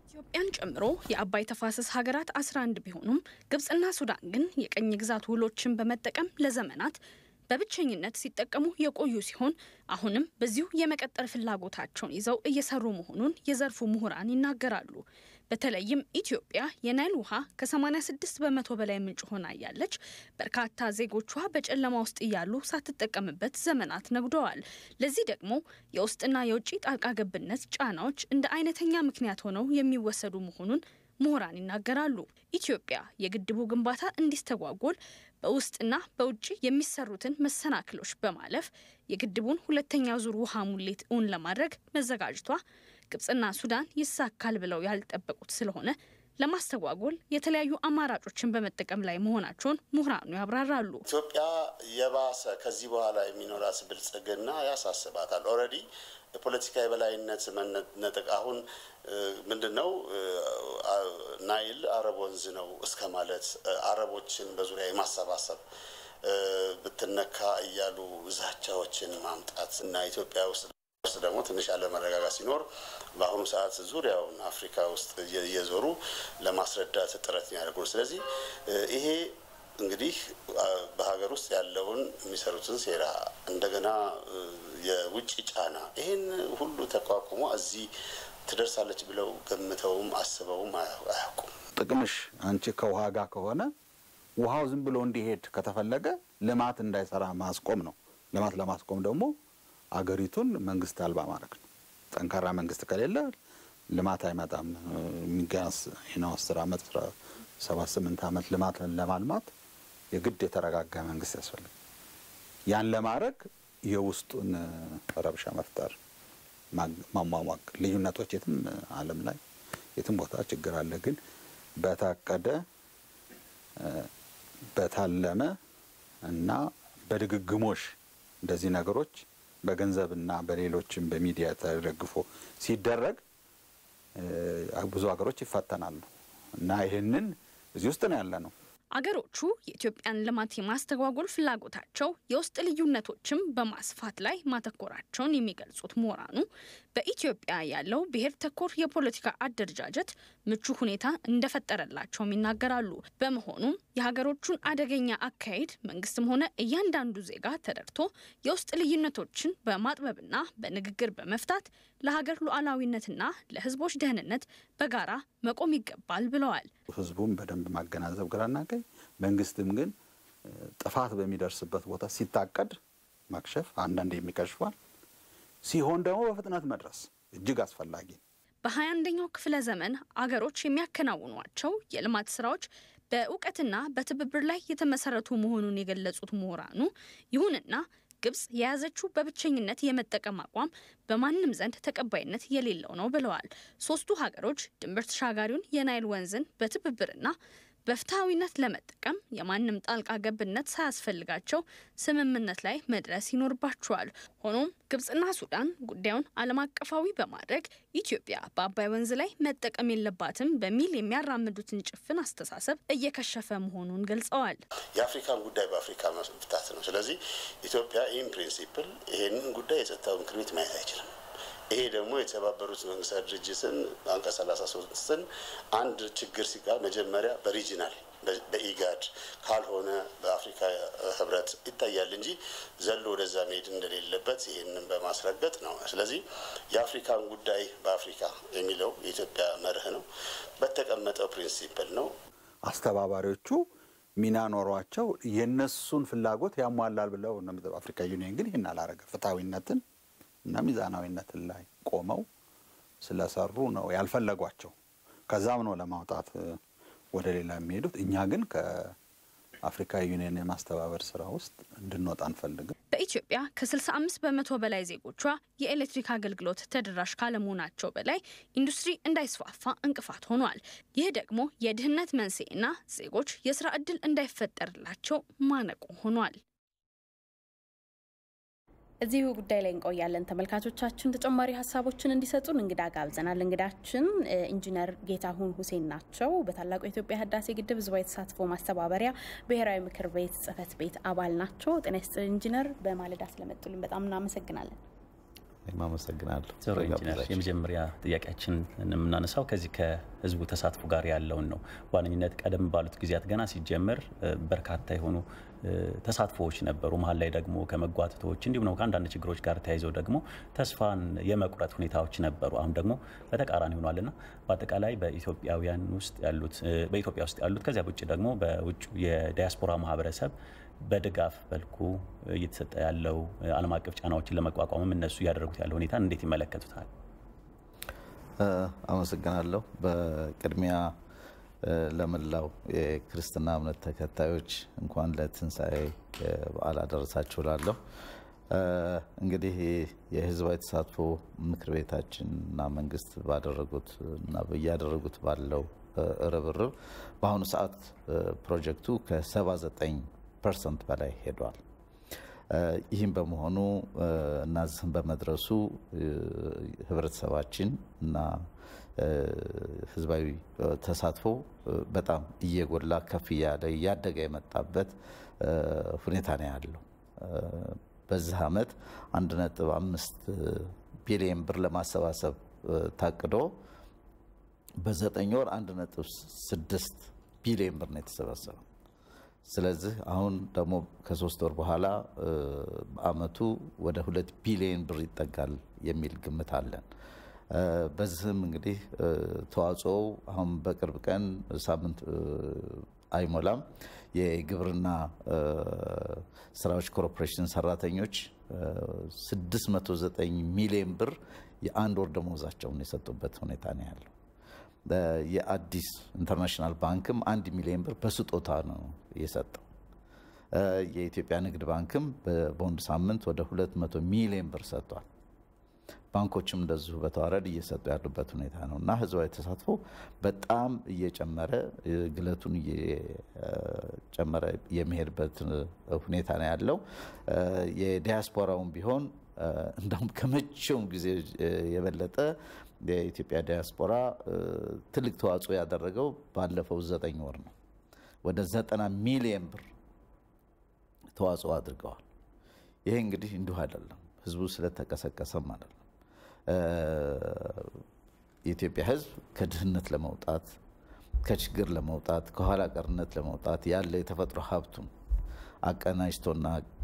ኢትዮጵያን ጨምሮ የአባይ ተፋሰስ ሀገራት 11 ቢሆኑም ግብጽና ሱዳን ግን የቀኝ ግዛት ውሎችን በመጠቀም ለዘመናት በብቸኝነት ሲጠቀሙ የቆዩ ሲሆን አሁንም በዚሁ የመቀጠል ፍላጎታቸውን ይዘው እየሰሩ መሆኑን የዘርፉ ምሁራን ይናገራሉ። በተለይም ኢትዮጵያ የናይል ውሃ ከ86 በመቶ በላይ ምንጭ ሆና እያለች በርካታ ዜጎቿ በጨለማ ውስጥ እያሉ ሳትጠቀምበት ዘመናት ነግደዋል። ለዚህ ደግሞ የውስጥና የውጭ ጣልቃ ገብነት ጫናዎች እንደ አይነተኛ ምክንያት ሆነው የሚወሰዱ መሆኑን ምሁራን ይናገራሉ። ኢትዮጵያ የግድቡ ግንባታ እንዲስተጓጎል በውስጥና በውጭ የሚሰሩትን መሰናክሎች በማለፍ የግድቡን ሁለተኛ ዙር ውሃ ሙሌት እውን ለማድረግ መዘጋጀቷ ግብጽና ሱዳን ይሳካል ብለው ያልጠበቁት ስለሆነ ለማስተጓጎል የተለያዩ አማራጮችን በመጠቀም ላይ መሆናቸውን ምሁራኑ ያብራራሉ። ኢትዮጵያ የባሰ ከዚህ በኋላ የሚኖራት ብልጽግና ያሳስባታል። ኦልሬዲ የፖለቲካ የበላይነት መነጠቅ አሁን ምንድን ነው ናይል አረብ ወንዝ ነው እስከ ማለት አረቦችን በዙሪያ የማሰባሰብ ብትነካ እያሉ ዛቻዎችን ማምጣት እና ኢትዮጵያ ውስጥ ውስጥ ደግሞ ትንሽ አለመረጋጋት ሲኖር በአሁኑ ሰዓት ዙሪያውን አፍሪካ ውስጥ እየዞሩ ለማስረዳት ጥረት የሚያደርጉ ስለዚህ ይሄ እንግዲህ በሀገር ውስጥ ያለውን የሚሰሩትን ሴራ እንደገና የውጭ ጫና ይህን ሁሉ ተቋቁሞ እዚህ ትደርሳለች ብለው ገምተውም አስበውም አያውቁም። ጥቅምሽ አንቺ ከውሃ ጋር ከሆነ ውሃው ዝም ብሎ እንዲሄድ ከተፈለገ ልማት እንዳይሰራ ማስቆም ነው። ልማት ለማስቆም ደግሞ አገሪቱን መንግስት አልባ ማድረግ ነው። ጠንካራ መንግስት ከሌለ ልማት አይመጣም። የሚገናስ ነው አስር አመት ሰባት ስምንት አመት ልማት ለማልማት የግድ የተረጋጋ መንግስት ያስፈልግ። ያን ለማድረግ የውስጡን ረብሻ መፍጠር፣ ማሟሟቅ፣ ልዩነቶች የትም ዓለም ላይ የትም ቦታ ችግር አለ። ግን በታቀደ በታለመ እና በድግግሞሽ እንደዚህ ነገሮች በገንዘብና በሌሎችም በሚዲያ ተደግፎ ሲደረግ ብዙ ሀገሮች ይፈተናሉ እና ይህንን እዚህ ውስጥ ነው ያለ ነው። አገሮቹ የኢትዮጵያን ልማት የማስተጓጎል ፍላጎታቸው የውስጥ ልዩነቶችም በማስፋት ላይ ማተኮራቸውን የሚገልጹት ምሁራኑ በኢትዮጵያ ያለው ብሔር ተኮር የፖለቲካ አደረጃጀት ምቹ ሁኔታ እንደፈጠረላቸውም ይናገራሉ። በመሆኑም የሀገሮቹን አደገኛ አካሄድ መንግስትም ሆነ እያንዳንዱ ዜጋ ተረድቶ የውስጥ ልዩነቶችን በማጥበብና በንግግር በመፍታት ለሀገር ሉዓላዊነትና ለሕዝቦች ደህንነት በጋራ መቆም ይገባል ብለዋል። ህዝቡም በደንብ ማገናዘብ ግራና ቀኝ፣ መንግስትም ግን ጥፋት በሚደርስበት ቦታ ሲታቀድ ማክሸፍ፣ አንዳንድ የሚከሽፏል ሲሆን ደግሞ በፍጥነት መድረስ እጅግ አስፈላጊ ነው። በሀያ አንደኛው ክፍለ ዘመን አገሮች የሚያከናውኗቸው የልማት ስራዎች በእውቀትና በትብብር ላይ የተመሰረቱ መሆኑን የገለጹት ምሁራኑ ይሁንና ግብጽ የያዘችው በብቸኝነት የመጠቀም አቋም በማንም ዘንድ ተቀባይነት የሌለው ነው ብለዋል። ሶስቱ ሀገሮች ድንበር ተሻጋሪውን የናይል ወንዝን በትብብርና በፍትሐዊነት ለመጠቀም የማንም ጣልቃ ገብነት ሳያስፈልጋቸው ስምምነት ላይ መድረስ ይኖርባቸዋል። ሆኖም ግብጽና ሱዳን ጉዳዩን ዓለም አቀፋዊ በማድረግ ኢትዮጵያ በአባይ ወንዝ ላይ መጠቀም የለባትም በሚል የሚያራምዱትን ጭፍን አስተሳሰብ እየከሸፈ መሆኑን ገልጸዋል። የአፍሪካን ጉዳይ በአፍሪካ መፍታት ነው። ስለዚህ ኢትዮጵያ ኢን ፕሪንሲፕል ይሄንን ጉዳይ የጸጥታው ምክር ቤት ማየት አይችልም። ይሄ ደግሞ የተባበሩት መንግስታት ድርጅትን አንቀጽ ሰላሳ ሶስትን አንድ ችግር ሲጋ መጀመሪያ በሪጂናል በኢጋድ ካልሆነ በአፍሪካ ህብረት ይታያል እንጂ ዘሎ ወደዛ መሄድ እንደሌለበት ይህንን በማስረገጥ ነው። ስለዚህ የአፍሪካን ጉዳይ በአፍሪካ የሚለው የኢትዮጵያ መርህ ነው። በተቀመጠው ፕሪንሲፕል ነው። አስተባባሪዎቹ ሚና ኖሯቸው የነሱን ፍላጎት ያሟላል ብለው አፍሪካ ዩኒየን ግን ይህን አላረገ ፍትሐዊነትን እና ሚዛናዊነትን ላይ ቆመው ስለሰሩ ነው ያልፈለጓቸው። ከዛም ነው ለማውጣት ወደ ሌላ የሚሄዱት። እኛ ግን ከአፍሪካ ዩኒየን የማስተባበር ስራ ውስጥ እንድንወጣ አንፈልግም። በኢትዮጵያ ከ65 በመቶ በላይ ዜጎቿ የኤሌክትሪክ አገልግሎት ተደራሽ ካለመሆናቸው በላይ ኢንዱስትሪ እንዳይስፋፋ እንቅፋት ሆኗል። ይህ ደግሞ የድህነት መንስኤና ዜጎች የስራ ዕድል እንዳይፈጠርላቸው ማነቆ ሆኗል። እዚሁ ጉዳይ ላይ እንቆያለን። ተመልካቾቻችን ተጨማሪ ሀሳቦችን እንዲሰጡን እንግዳ ጋብዘናል። እንግዳችን ኢንጂነር ጌታሁን ሁሴን ናቸው። በታላቁ የኢትዮጵያ ህዳሴ ግድብ ህዝባዊ ተሳትፎ ማስተባበሪያ ብሔራዊ ምክር ቤት ጽህፈት ቤት አባል ናቸው። ጤና ይስጥልኝ ኢንጂነር፣ በማለዳ ስለመጡልን በጣም እናመሰግናለን። እኔም አመሰግናለሁ። ጥሩ ኢንጂነር፣ የመጀመሪያ ጥያቄያችን የምናነሳው ከዚህ ከህዝቡ ተሳትፎ ጋር ያለውን ነው። በዋነኝነት ቀደም ባሉት ጊዜያት ገና ሲጀመር በርካታ የሆኑ ተሳትፎዎች ነበሩ። መሀል ላይ ደግሞ ከመጓተቶች እንዲሁም ነው ከአንዳንድ ችግሮች ጋር ተያይዘው ደግሞ ተስፋን የመቁረጥ ሁኔታዎች ነበሩ። አሁን ደግሞ በተቃራኒ ሆኗልና በአጠቃላይ በኢትዮጵያውያን ውስጥ ያሉት በኢትዮጵያ ውስጥ ያሉት ከዚያ ውጭ ደግሞ በውጭ የዲያስፖራ ማህበረሰብ በድጋፍ መልኩ እየተሰጠ ያለው ዓለም አቀፍ ጫናዎችን ለመቋቋምም እነሱ እያደረጉት ያለው ሁኔታ እንዴት ይመለከቱታል? አመሰግናለሁ። በቅድሚያ ለመላው የክርስትና እምነት ተከታዮች እንኳን ለትንሣኤ በዓል አደረሳችሁ ላለሁ። እንግዲህ የህዝባዊ ተሳትፎ ምክር ቤታችን እና መንግስት ባደረጉት እና እያደረጉት ባለው ርብርብ በአሁኑ ሰዓት ፕሮጀክቱ ከ79 ፐርሰንት በላይ ሄዷል። ይህም በመሆኑ እና ዝህም በመድረሱ ህብረተሰባችን እና ህዝባዊ ተሳትፎ በጣም እየጎላ ከፍ እያለ እያደገ የመጣበት ሁኔታ ነው ያለው። በዚህ ዓመት አንድ ነጥብ አምስት ቢሊየን ብር ለማሰባሰብ ታቅዶ በዘጠኝ ወር አንድ ነጥብ ስድስት ቢሊየን ብር ነው የተሰበሰበው። ስለዚህ አሁን ደግሞ ከሶስት ወር በኋላ በአመቱ ወደ ሁለት ቢሊየን ብር ይጠጋል የሚል ግምት አለን። በዚህም እንግዲህ ተዋጽኦው አሁን በቅርብ ቀን ሳምንት አይሞላም የግብርና ስራዎች ኮርፖሬሽን ሰራተኞች 609 ሚሊዮን ብር የአንድ ወር ደመወዛቸውን የሰጡበት ሁኔታ ነው ያለው። የአዲስ ኢንተርናሽናል ባንክም አንድ ሚሊዮን ብር በስጦታ ነው የሰጠው። የኢትዮጵያ ንግድ ባንክም በቦንድ ሳምንት ወደ 200 ሚሊዮን ብር ሰጥቷል። ባንኮችም እንደዚሁ በተዋረድ እየሰጡ ያሉበት ሁኔታ ነው እና ህዝባዊ ተሳትፎ በጣም እየጨመረ ግለቱን እየጨመረ የሚሄድበት ሁኔታ ነው ያለው። የዲያስፖራውን ቢሆን እንደውም ከመቼውም ጊዜ የበለጠ የኢትዮጵያ ዲያስፖራ ትልቅ ተዋጽኦ ያደረገው ባለፈው ዘጠኝ ወር ነው። ወደ ዘጠና ሚሊየን ብር ተዋጽኦ አድርገዋል። ይሄ እንግዲህ እንዲሁ አይደለም፣ ህዝቡ ስለተቀሰቀሰም አይደለም። የኢትዮጵያ ህዝብ ከድህነት ለመውጣት ከችግር ለመውጣት ከኋላ ቀርነት ለመውጣት ያለ የተፈጥሮ ሀብቱን አቀናጅቶና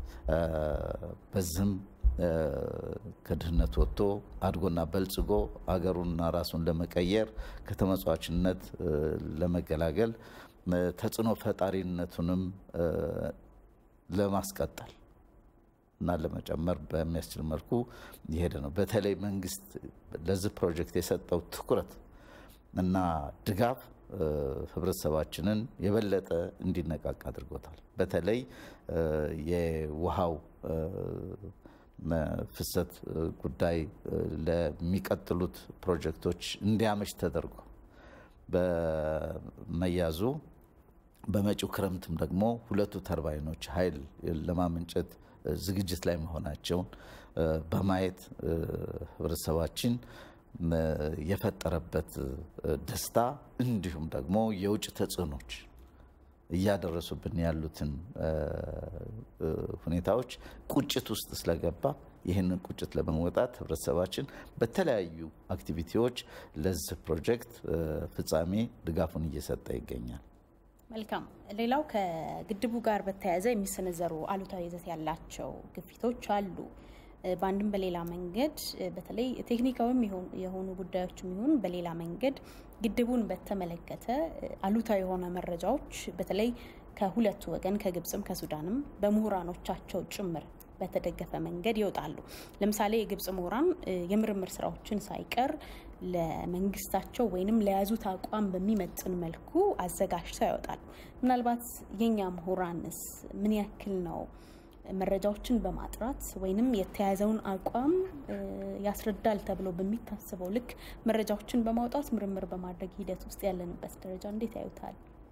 በዚህም ከድህነት ወጥቶ አድጎና በልጽጎ አገሩንና ራሱን ለመቀየር ከተመጽዋችነት ለመገላገል ተጽዕኖ ፈጣሪነቱንም ለማስቀጠል እና ለመጨመር በሚያስችል መልኩ የሄደ ነው። በተለይ መንግስት ለዚህ ፕሮጀክት የሰጠው ትኩረት እና ድጋፍ ህብረተሰባችንን የበለጠ እንዲነቃቅ አድርጎታል። በተለይ የውሃው ፍሰት ጉዳይ ለሚቀጥሉት ፕሮጀክቶች እንዲያመች ተደርጎ በመያዙ በመጪው ክረምትም ደግሞ ሁለቱ ተርባይኖች ኃይል ለማመንጨት ዝግጅት ላይ መሆናቸውን በማየት ህብረተሰባችን የፈጠረበት ደስታ እንዲሁም ደግሞ የውጭ ተጽዕኖች እያደረሱብን ያሉትን ሁኔታዎች ቁጭት ውስጥ ስለገባ ይህንን ቁጭት ለመወጣት ህብረተሰባችን በተለያዩ አክቲቪቲዎች ለዚህ ፕሮጀክት ፍጻሜ ድጋፉን እየሰጠ ይገኛል። መልካም። ሌላው ከግድቡ ጋር በተያያዘ የሚሰነዘሩ አሉታዊ ይዘት ያላቸው ግፊቶች አሉ። በአንድም በሌላ መንገድ በተለይ ቴክኒካዊም የሆኑ ጉዳዮችም ይሁን በሌላ መንገድ ግድቡን በተመለከተ አሉታዊ የሆነ መረጃዎች በተለይ ከሁለቱ ወገን ከግብፅም ከሱዳንም በምሁራኖቻቸው ጭምር በተደገፈ መንገድ ይወጣሉ። ለምሳሌ የግብፅ ምሁራን የምርምር ስራዎችን ሳይቀር ለመንግስታቸው ወይንም ለያዙት አቋም በሚመጥን መልኩ አዘጋጅተው ያወጣሉ። ምናልባት የኛ ምሁራንስ ምን ያክል ነው መረጃዎችን በማጥራት ወይንም የተያዘውን አቋም ያስረዳል ተብሎ በሚታስበው ልክ መረጃዎችን በማውጣት ምርምር በማድረግ ሂደት ውስጥ ያለንበት ደረጃ እንዴት ያዩታል?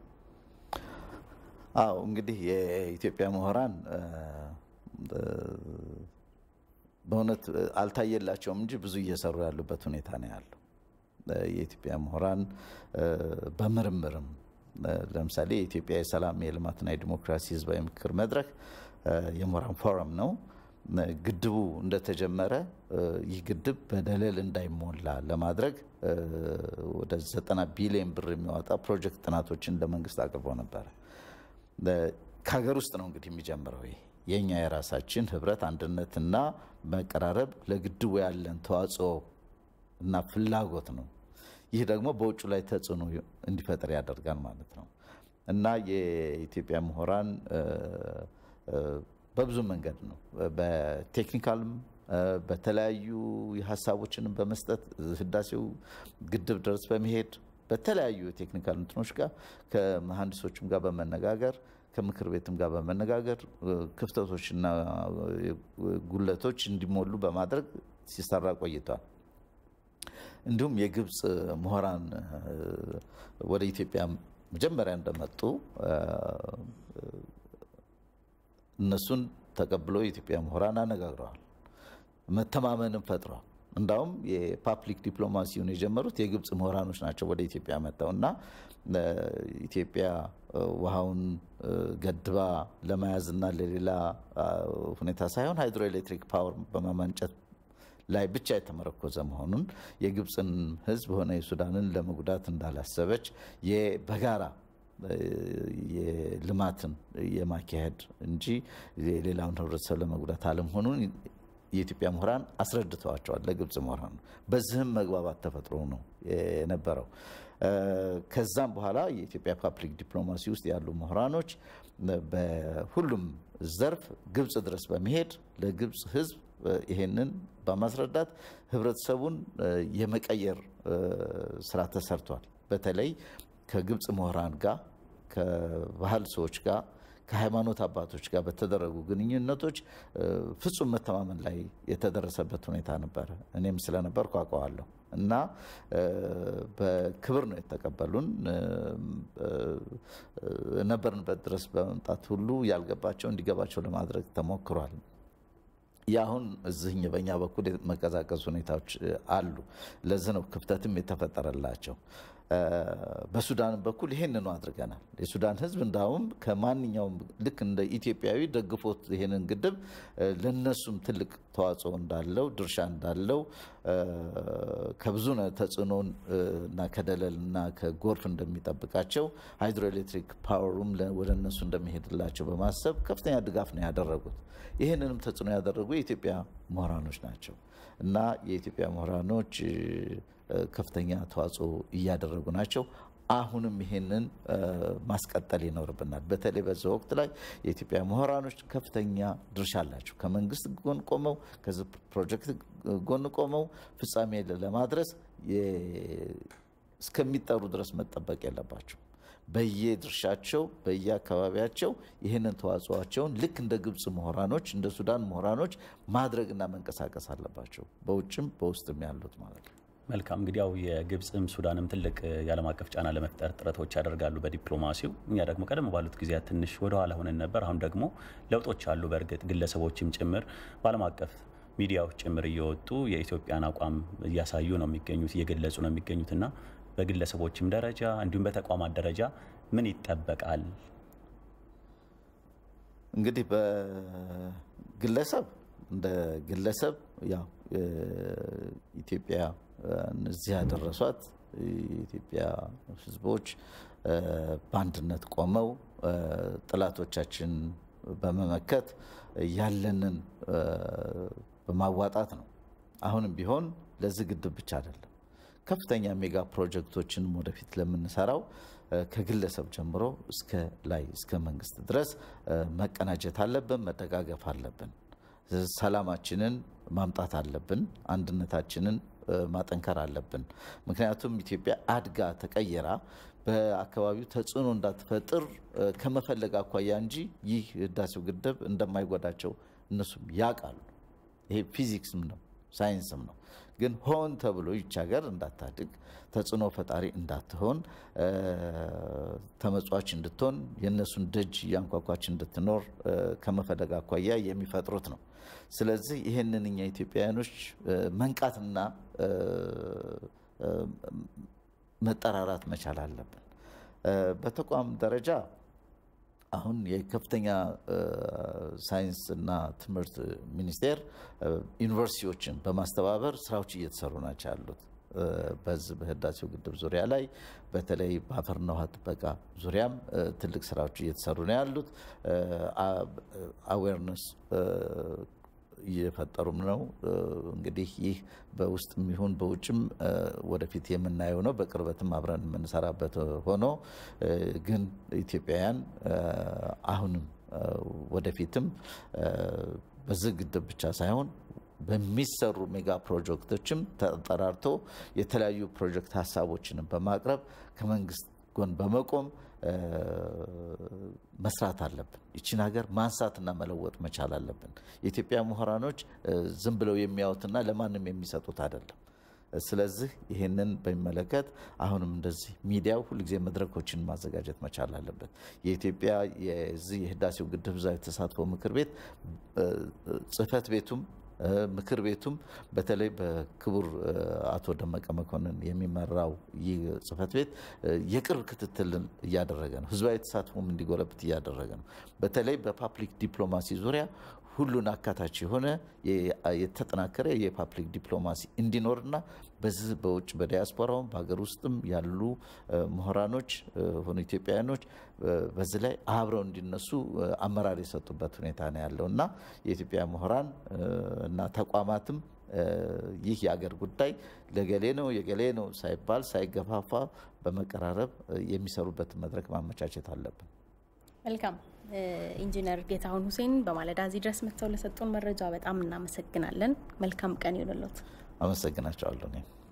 አዎ እንግዲህ የኢትዮጵያ ምሁራን በእውነት አልታየላቸውም እንጂ ብዙ እየሰሩ ያሉበት ሁኔታ ነው ያለው። የኢትዮጵያ ምሁራን በምርምርም ለምሳሌ የኢትዮጵያ የሰላም የልማትና የዲሞክራሲ ህዝባዊ ምክክር መድረክ የምሁራን ፎረም ነው። ግድቡ እንደተጀመረ ይህ ግድብ በደለል እንዳይሞላ ለማድረግ ወደ 90 ቢሊዮን ብር የሚያወጣ ፕሮጀክት ጥናቶችን ለመንግስት አቅርቦ ነበረ። ከሀገር ውስጥ ነው እንግዲህ የሚጀምረው ይሄ የእኛ የራሳችን ህብረት አንድነትና መቀራረብ ለግድቡ ያለን ተዋጽኦ እና ፍላጎት ነው። ይህ ደግሞ በውጭ ላይ ተጽዕኖ እንዲፈጠር ያደርጋል ማለት ነው እና የኢትዮጵያ ምሁራን በብዙ መንገድ ነው በቴክኒካልም በተለያዩ ሀሳቦችንም በመስጠት ህዳሴው ግድብ ድረስ በመሄድ በተለያዩ የቴክኒካል እንትኖች ጋር ከመሐንዲሶችም ጋር በመነጋገር ከምክር ቤትም ጋር በመነጋገር ክፍተቶችና ጉለቶች እንዲሞሉ በማድረግ ሲሰራ ቆይቷል። እንዲሁም የግብፅ ምሁራን ወደ ኢትዮጵያ መጀመሪያ እንደመጡ እነሱን ተቀብለው የኢትዮጵያ ምሁራን አነጋግረዋል። መተማመንም ፈጥረዋል። እንዳውም የፓብሊክ ዲፕሎማሲውን የጀመሩት የግብፅ ምሁራኖች ናቸው ወደ ኢትዮጵያ መጥተው እና ኢትዮጵያ ውሃውን ገድባ ለመያዝና ለሌላ ሁኔታ ሳይሆን ሃይድሮኤሌክትሪክ ፓወር በማመንጨት ላይ ብቻ የተመረኮዘ መሆኑን የግብፅን ሕዝብ ሆነ የሱዳንን ለመጉዳት እንዳላሰበች በጋራ የልማትን የማካሄድ እንጂ የሌላውን ህብረተሰብ ለመጉዳት አለመሆኑን የኢትዮጵያ ምሁራን አስረድተዋቸዋል ለግብፅ ምሁራን። በዚህም መግባባት ተፈጥሮ ነው የነበረው። ከዛም በኋላ የኢትዮጵያ ፓብሊክ ዲፕሎማሲ ውስጥ ያሉ ምሁራኖች በሁሉም ዘርፍ ግብፅ ድረስ በመሄድ ለግብፅ ህዝብ ይሄንን በማስረዳት ህብረተሰቡን የመቀየር ስራ ተሰርቷል። በተለይ ከግብፅ ምሁራን ጋር ከባህል ሰዎች ጋር ከሃይማኖት አባቶች ጋር በተደረጉ ግንኙነቶች ፍጹም መተማመን ላይ የተደረሰበት ሁኔታ ነበረ። እኔም ስለነበርኩ አውቀዋለሁ እና በክብር ነው የተቀበሉን። ነበርንበት ድረስ በመምጣት ሁሉ ያልገባቸው እንዲገባቸው ለማድረግ ተሞክሯል። የአሁን እዚህኝ በእኛ በኩል መቀዛቀዝ ሁኔታዎች አሉ። ለዚህ ነው ክፍተትም የተፈጠረላቸው። በሱዳን በኩል ይሄንኑ አድርገናል። የሱዳን ህዝብ እንዳውም ከማንኛውም ልክ እንደ ኢትዮጵያዊ ደግፎት ይሄንን ግድብ ለነሱም ትልቅ ተዋጽኦ እንዳለው ድርሻ እንዳለው ከብዙ ተጽዕኖ እና ከደለል እና ከጎርፍ እንደሚጠብቃቸው ሃይድሮኤሌክትሪክ ፓወሩም ወደ እነሱ እንደሚሄድላቸው በማሰብ ከፍተኛ ድጋፍ ነው ያደረጉት። ይህንንም ተጽዕኖ ያደረጉ የኢትዮጵያ ምሁራኖች ናቸው እና የኢትዮጵያ ምሁራኖች ከፍተኛ ተዋጽኦ እያደረጉ ናቸው። አሁንም ይሄንን ማስቀጠል ይኖርብናል። በተለይ በዚህ ወቅት ላይ የኢትዮጵያ ምሁራኖች ከፍተኛ ድርሻ አላቸው። ከመንግስት ጎን ቆመው ከዚህ ፕሮጀክት ጎን ቆመው ፍጻሜ ለማድረስ እስከሚጠሩ ድረስ መጠበቅ የለባቸው። በየድርሻቸው በየአካባቢያቸው ይህንን ተዋጽኦቸውን ልክ እንደ ግብፅ ምሁራኖች እንደ ሱዳን ምሁራኖች ማድረግና መንቀሳቀስ አለባቸው። በውጭም በውስጥም ያሉት ማለት ነው። መልካም እንግዲህ ያው የግብፅም ሱዳንም ትልቅ የዓለም አቀፍ ጫና ለመፍጠር ጥረቶች ያደርጋሉ በዲፕሎማሲው። እኛ ደግሞ ቀደም ባሉት ጊዜያት ትንሽ ወደኋላ ሆነን ነበር። አሁን ደግሞ ለውጦች አሉ። በእርግጥ ግለሰቦችም ጭምር በዓለም አቀፍ ሚዲያዎች ጭምር እየወጡ የኢትዮጵያን አቋም እያሳዩ ነው የሚገኙት እየገለጹ ነው የሚገኙት እና በግለሰቦችም ደረጃ እንዲሁም በተቋማት ደረጃ ምን ይጠበቃል? እንግዲህ በግለሰብ እንደ ግለሰብ ያው ኢትዮጵያ እዚህ ያደረሷት የኢትዮጵያ ሕዝቦች በአንድነት ቆመው ጠላቶቻችን በመመከት ያለንን በማዋጣት ነው። አሁንም ቢሆን ለዚህ ግድብ ብቻ አይደለም ከፍተኛ ሜጋ ፕሮጀክቶችንም ወደፊት ለምንሰራው ከግለሰብ ጀምሮ እስከ ላይ እስከ መንግስት ድረስ መቀናጀት አለብን፣ መደጋገፍ አለብን። ሰላማችንን ማምጣት አለብን። አንድነታችንን ማጠንከር አለብን። ምክንያቱም ኢትዮጵያ አድጋ ተቀየራ በአካባቢው ተጽዕኖ እንዳትፈጥር ከመፈለግ አኳያ እንጂ ይህ ህዳሴው ግድብ እንደማይጎዳቸው እነሱም ያውቃሉ። ይሄ ፊዚክስም ነው ሳይንስም ነው። ግን ሆን ተብሎ ይች ሀገር እንዳታድግ ተጽዕኖ ፈጣሪ እንዳትሆን ተመጽዋች እንድትሆን የእነሱን ደጅ እያንኳኳች እንድትኖር ከመፈለግ አኳያ የሚፈጥሩት ነው። ስለዚህ ይህንን እኛ ኢትዮጵያውያኖች መንቃትና መጠራራት መቻል አለብን። በተቋም ደረጃ አሁን የከፍተኛ ሳይንስና ትምህርት ሚኒስቴር ዩኒቨርሲቲዎችን በማስተባበር ስራዎች እየተሰሩ ናቸው ያሉት። በዚህ በህዳሴው ግድብ ዙሪያ ላይ በተለይ በአፈርና ውሃ ጥበቃ ዙሪያም ትልቅ ስራዎች እየተሰሩ ነው ያሉት። አዌርነስ እየፈጠሩም ነው። እንግዲህ ይህ በውስጥ የሚሆን በውጭም ወደፊት የምናየው ነው። በቅርበትም አብረን የምንሰራበት ሆኖ ግን ኢትዮጵያውያን አሁንም ወደፊትም በዚህ ግድብ ብቻ ሳይሆን በሚሰሩ ሜጋ ፕሮጀክቶችም ተጠራርቶ የተለያዩ ፕሮጀክት ሀሳቦችንም በማቅረብ ከመንግስት ጎን በመቆም መስራት አለብን። ይችን ሀገር ማንሳትና መለወጥ መቻል አለብን። የኢትዮጵያ ምሁራኖች ዝም ብለው የሚያዩትና ለማንም የሚሰጡት አይደለም። ስለዚህ ይህንን በሚመለከት አሁንም እንደዚህ ሚዲያው ሁልጊዜ መድረኮችን ማዘጋጀት መቻል አለበት። የኢትዮጵያ የዚህ የህዳሴው ግድብ ህዝባዊ ተሳትፎ ምክር ቤት ጽህፈት ቤቱም ምክር ቤቱም በተለይ በክቡር አቶ ደመቀ መኮንን የሚመራው ይህ ጽህፈት ቤት የቅርብ ክትትልን እያደረገ ነው። ህዝባዊ ተሳትፎም እንዲጎለብት እያደረገ ነው። በተለይ በፓብሊክ ዲፕሎማሲ ዙሪያ ሁሉን አካታች የሆነ የተጠናከረ የፓብሊክ ዲፕሎማሲ እንዲኖርና በዚህ በውጭ በዲያስፖራውም በሀገር ውስጥም ያሉ ምሁራኖች ሆኑ ኢትዮጵያውያኖች በዚህ ላይ አብረው እንዲነሱ አመራር የሰጡበት ሁኔታ ነው ያለው እና የኢትዮጵያ ምሁራን እና ተቋማትም ይህ የአገር ጉዳይ ለገሌ ነው የገሌ ነው ሳይባል ሳይገፋፋ በመቀራረብ የሚሰሩበትን መድረክ ማመቻቸት አለብን። መልካም ኢንጂነር ጌታሁን ሁሴን በማለዳ እዚህ ድረስ መጥተው ለሰጡን መረጃ በጣም እናመሰግናለን። መልካም ቀን ይሆንልዎት። አመሰግናቸዋለሁ እኔም